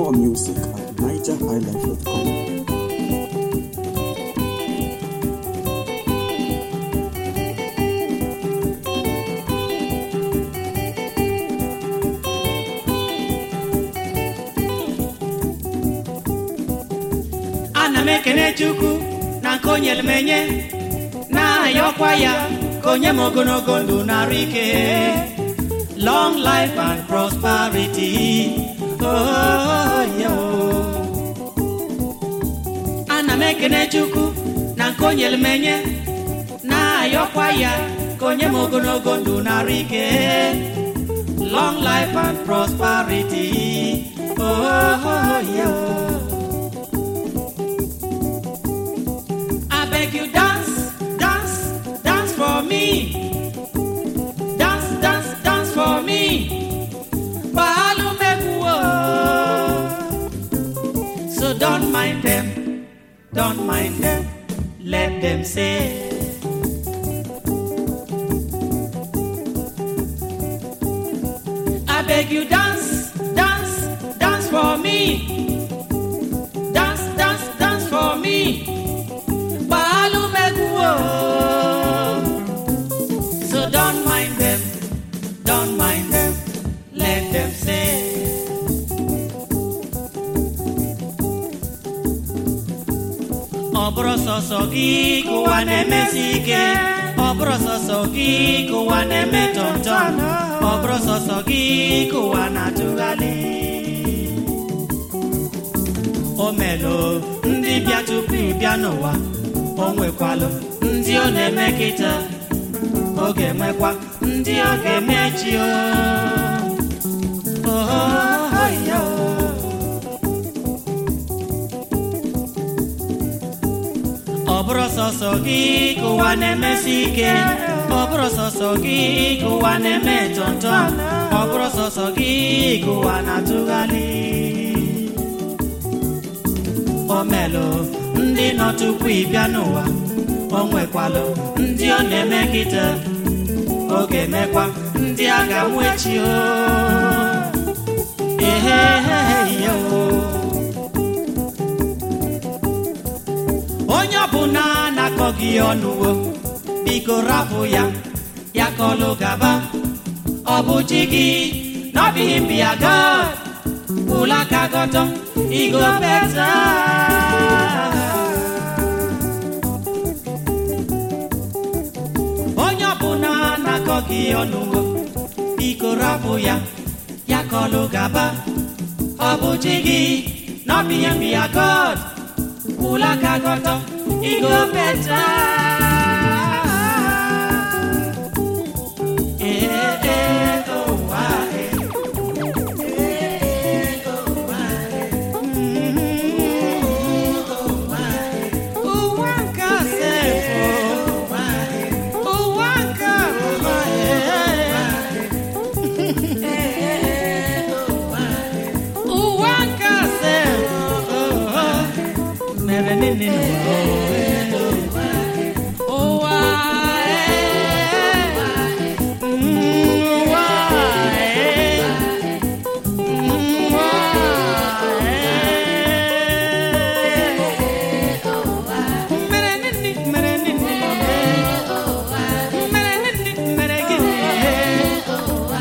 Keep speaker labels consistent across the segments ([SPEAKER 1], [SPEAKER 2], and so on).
[SPEAKER 1] More music at nigerhighlife.com.
[SPEAKER 2] ana m ekene chukwu na nke o nyere m enye na-ayọkwa ya ka onye m ogologo ndụ narụ ike long life and prosperity oh, yeah, oh. ana m ekene chukwu na nke o nyere m enye na-ayọkwa ya ka onye m ogologo ndụ narụ ike long life and prosperity oh, yeah, oh. I beg you dance, dance, dance for me. Dance, dance, dance for me. Bahalu mekuo. So don't mind them, don't mind them. Let them say. I beg you dance, dance, dance for me. Dance, dance, dance for me. Balu Meguo. So don't mind them, don't mind them, let them say. Ọ bụrụ sọsọ gị ka ụwa na-emesi ike ọ bụrụ sọsọ gị ka ụwa na-eme tọmtọm ọ bụrụ sọsọ gị ka ụwa na-atụgharị o melụ ndị bịa tupu ị bịa n'ụwa o nwekwalụ ndị ọ na-eme kịta ọ ga-enwekwa ndị ọ ga-eme echi o Oh, yeah, oh. ọ bụrụ sọsọ gị ka ụwa na-emesi ike ọ bụrụ sọsọ gị ka ụwa na-eme tọntọm ọ bụrụ sọsọ gị ka ụwa na-atụgharị o melụ ndị nọ tupu ị bịa n'ụwa o nwekwalụ ndị ọ na-eme kịta ọ ga-emekwa ndị a ga-amụ echi o ehehehe o onye ọbụla na-akọ gị ọnụwo biko rapụ ya ya kọlụ gaba ọ bụ chi gị n'ọbịghị mbịa god ụla ka gọtọ igo beta onye ọbụla na-akọ gị ọnụwo biko rapụ ya ya kọlụ gaba ọ bụ chi gị n'ọbịghị mbịa god ụla ka gọtọ igo beta ee ee ụwa ee ụwa nke asefo ụwa nke ụwa ụwa nke asefo mere nini ụwa ụwa mere nini mere nini mere nini mere gịnị ụwa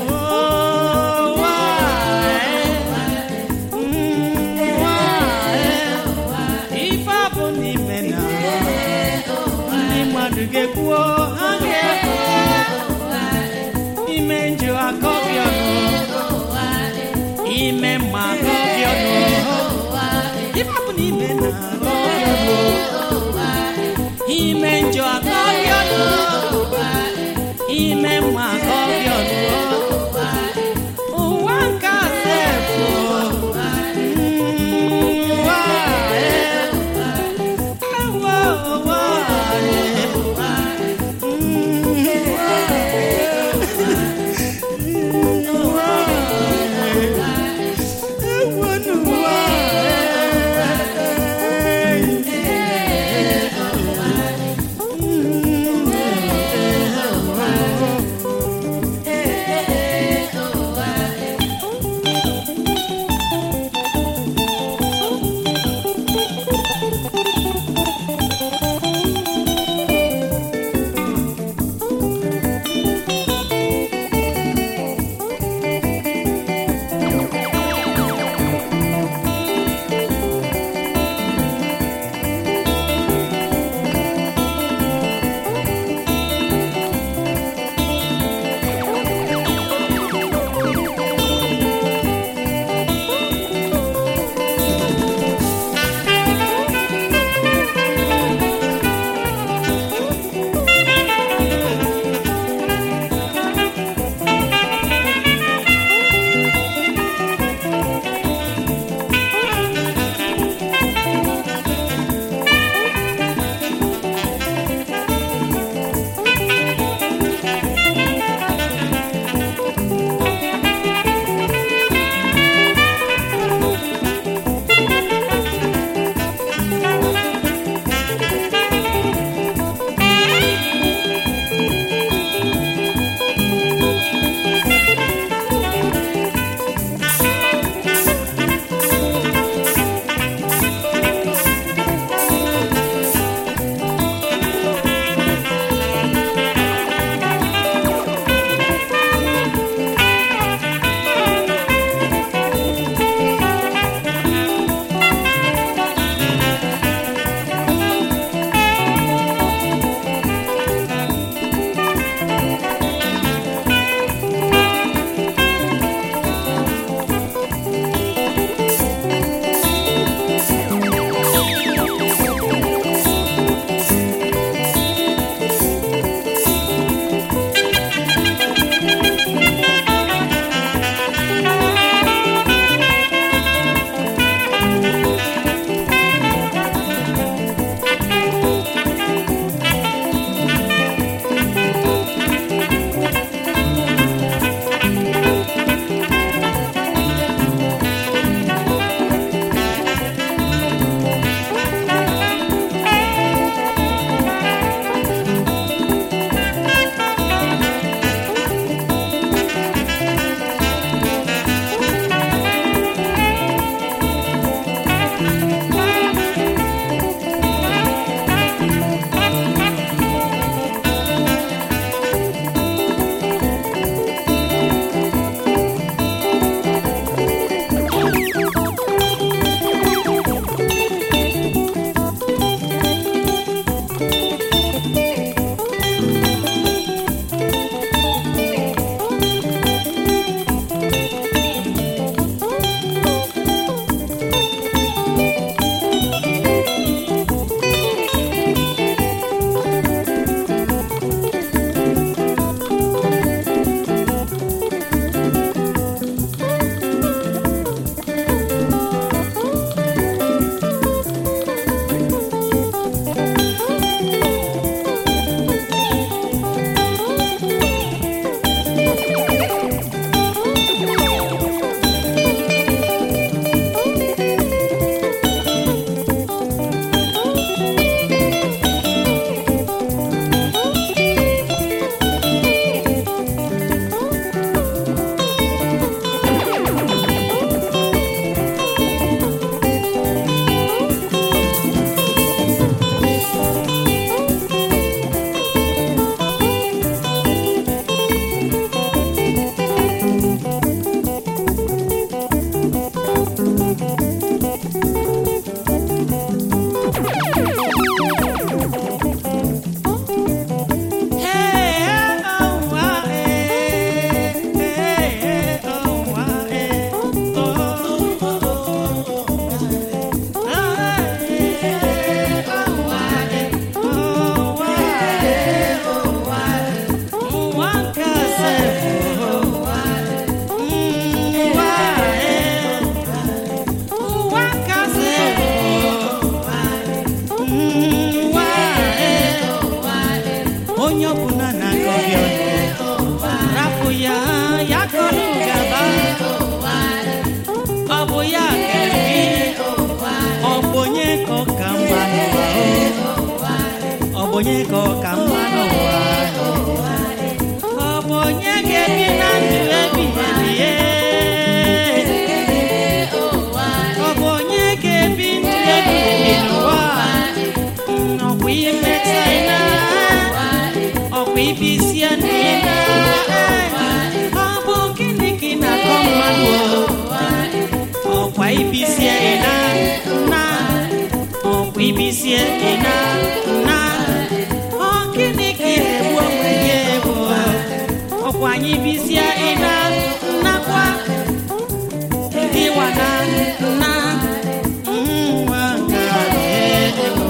[SPEAKER 2] ife ọ bụ n'ime na ndị mmadụ ga-ekwuo ha ga-ekwu ime njọ akọ gị ọnụ ime mma akọ gị ọnụ ife ọ bụ n'ime na akọ gị ọnụ ime njọ akọ gị ọnụ ime mma akọ gị ọnụ ụwa nke asefo ụwa ee ụwa ụwa ee Ee ibisie n'ime ọ bụ gịnị ka ị na-akọ mmadụ o? ọkwa ibisie ị na na ọkwa ibisie ị na na ọ gịnị ka ị na-egbu onwe gị egbu ọkwa anyị bisie ị na nakwa ndị wa na na nwa nke a na-egbu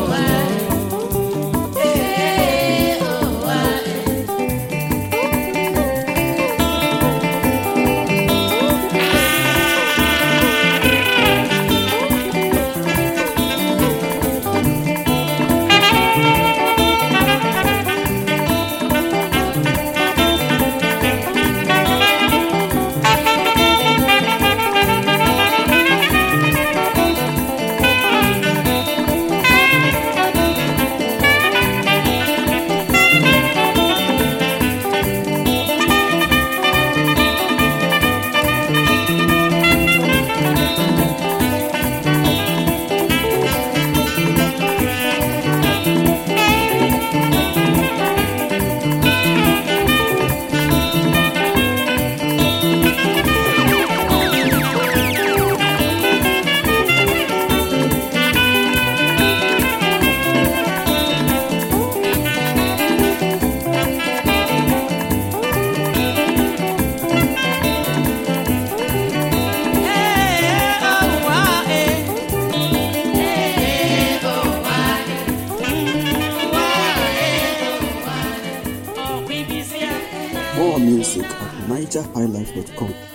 [SPEAKER 1] More music at nigerhighlife.com.